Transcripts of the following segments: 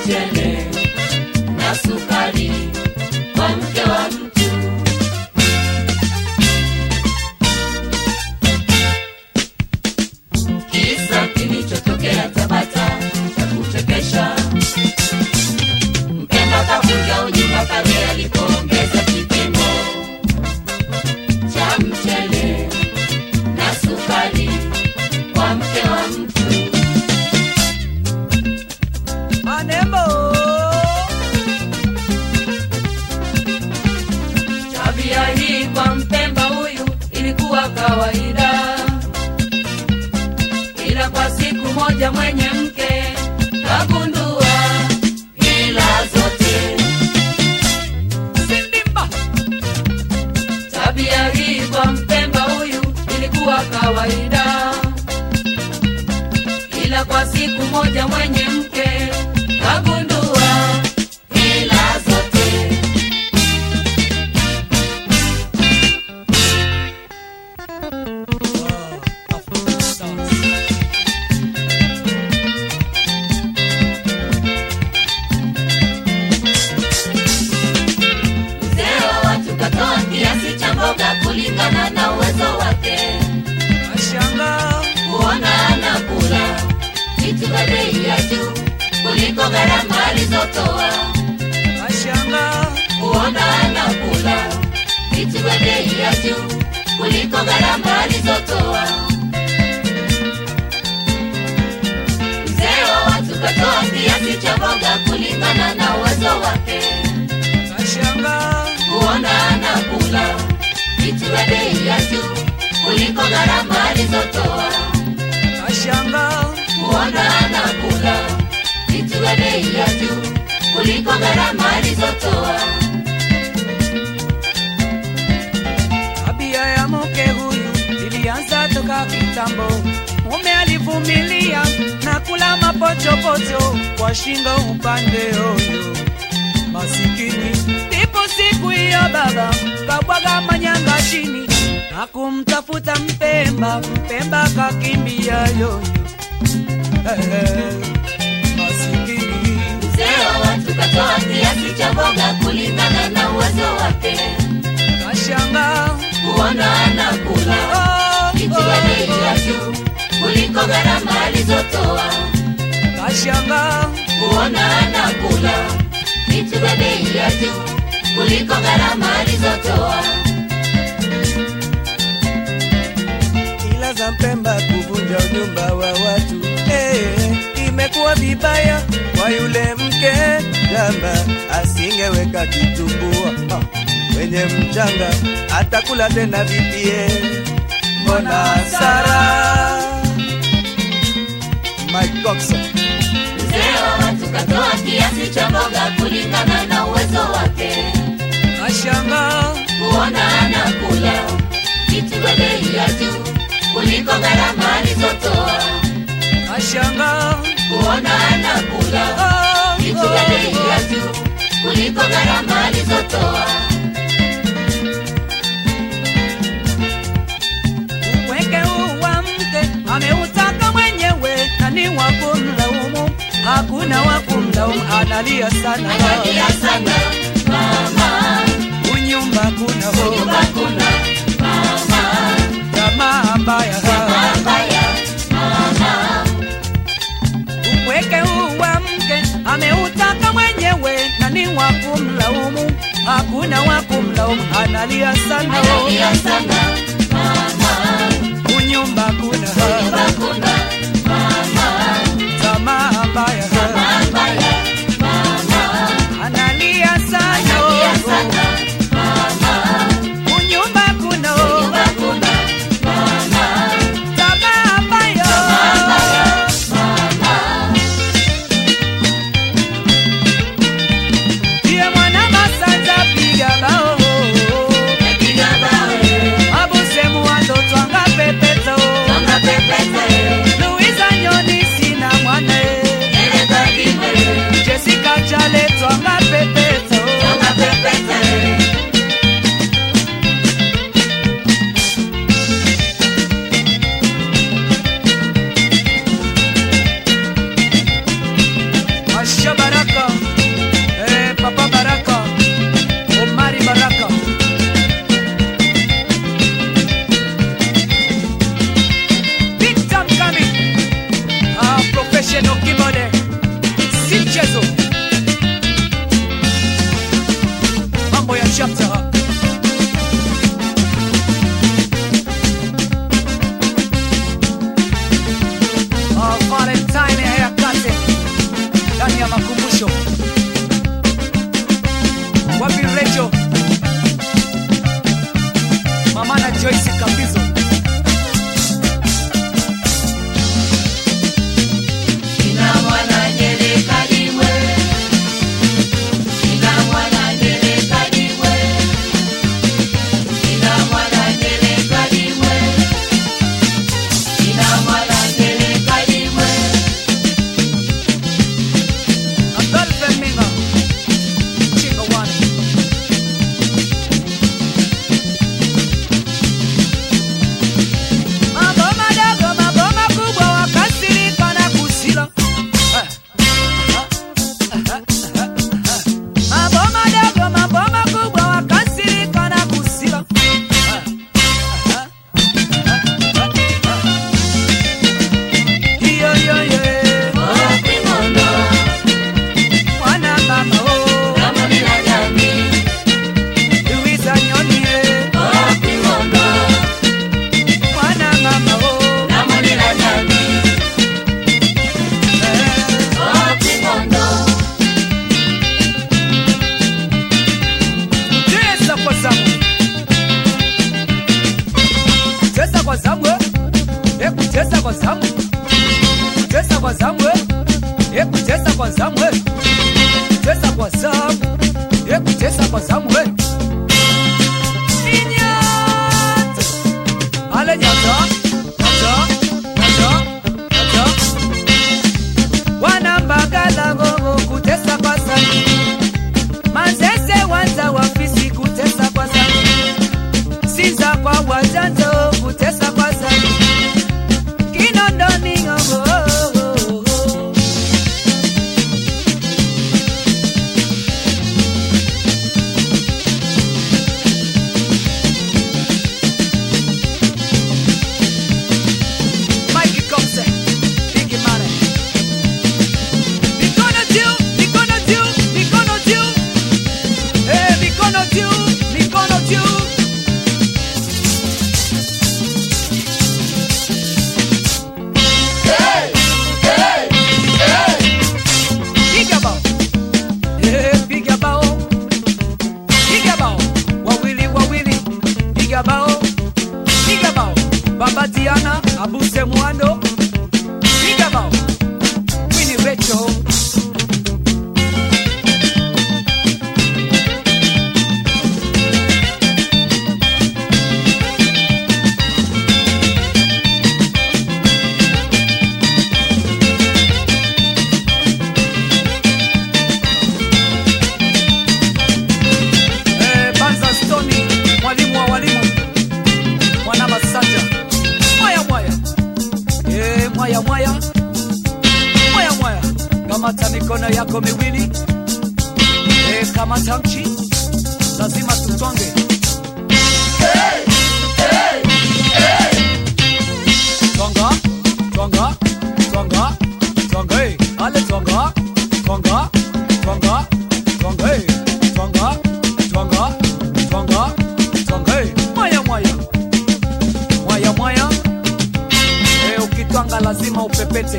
mchele na sukari kwa mke wa mtu. Kisa kilichotokea Tabata cha kuchekesha. Mpemba kavunja unyumba pale alipoongeza kipimo cha mchele na sukari kwa mke wa mtu. Manembo. Tabia hii kwa Mpemba huyu ilikuwa kawaida, ila kwa siku moja mwenye mke kagundua hila zote. Sindimba. Tabia hii kwa Mpemba huyu ilikuwa kawaida, ila kwa siku moja mwenye mke kagundua hila zote. Mzee wa watu katoa kiasi cha mboga kulingana na uwezo wake, Nashanga. kuona anakula vitu vya bei ya juu kuliko gharama alizotoa, Nashanga. kuona anakula vitu vya bei ya juu kuliko gharama alizotoa. Mzee wa watu katoa kiasi cha mboga kulingana na uwezo wake Nashanga. kuona anakula vitu vya bei ya juu kuliko gharama alizotoa, Nashanga. kuona anakula vitu vya bei ya juu kuliko gharama alizotoa. Tabia ya mke huyu ilianza toka kitambo. Mume alivumilia na kula mapochopocho kwa shingo upande huyo masikini. Ndipo siku hiyo baba kabwaga manyanga chini na kumtafuta Mpemba. Mpemba kakimbia yoyo Eh, masikini Mzee wa watu katoa kiasi cha mboga kulingana na uwezo wake, kashanga kuona anakula oh, vitu vya bei ya juu kuliko gharama alizotoa, kashanga kuona anakula vitu vya bei ya juu kuliko gharama alizotoa. ila za Mpemba kuvunja unyumba wa watu eh, imekuwa vibaya kwa yule mke jamba, asingeweka kitumbua ah, kwenye mchanga, atakula tena vipie, mbona Sara Mike Coxon Mzee wa watu katoa kiasi cha mboga kulingana na uwezo wake, kashanga kuona anakula vitu vya bei ya juu kuliko gharama alizotoa, kashanga kuona anakula oh, vitu vya bei ya juu kuliko gharama alizotoa. Upweke huu wa mke ameutaka mwenyewe, na ni wa kumlaumu, hakuna wa kumlaumu, analia sana Analia sana mama, unyumba kuna ho nyumba kuna mama, jamaa mbaya mabaya mama, upweke huu wa mke ameutaka mwenyewe, na ni wa kumlaumu, hakuna wa kumlaumu, analia sana analia sana mama, unyumba kuna nyumba kuna mama, jamaa mbaya mabaya mama, analia sana analia sana mama, unyumba kuna nyumba kuna mama, jamaa mbaya mabaya mama. Ndiye mwana masanja piga bao Piga bawe, Abu zamu e kutesa kwa zamu e kutesa kwa zamu e kutesa kwa zamu e Inyata ale nyata nyata nyata nyata wanambagala gogo kutesa kwa zamu manzese wanza wafisi kutesa kwa zamu sinza kwa wajanzo kutesa kwa zamu kinondoni ngogo Mikey Compton, Biggie Money. Mikono juu, mikono juu, mikono juu. Eh, mikono juu, mikono juu. Piga bao. Eh, piga bao. Piga bao. Wawili, wawili. Piga bao. Piga bao. Baba Diana, Abuse Mwando. Piga bao. Winnie Rachel. Eh, Banza Stoni, mwalimu wa walimu, mwana Masanja, mwaya mwaya, eh, mwaya mwaya, mwaya mwaya, kamata mikono yako miwili, eh, kamata mchi, lazima tutonge. Tonga, tonga, tonga, tonga, eh, ale tonga, tonga, tonga, tonga, eh, tonga, tonga, tonga, tonga, eh, mwaya mwaya, mwaya mwaya, eh, ukitwanga lazima upepete.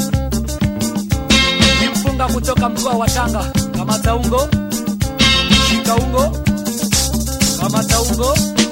Ni mpunga kutoka mkoa wa Tanga, kamata ungo, shika ungo, kamata ungo,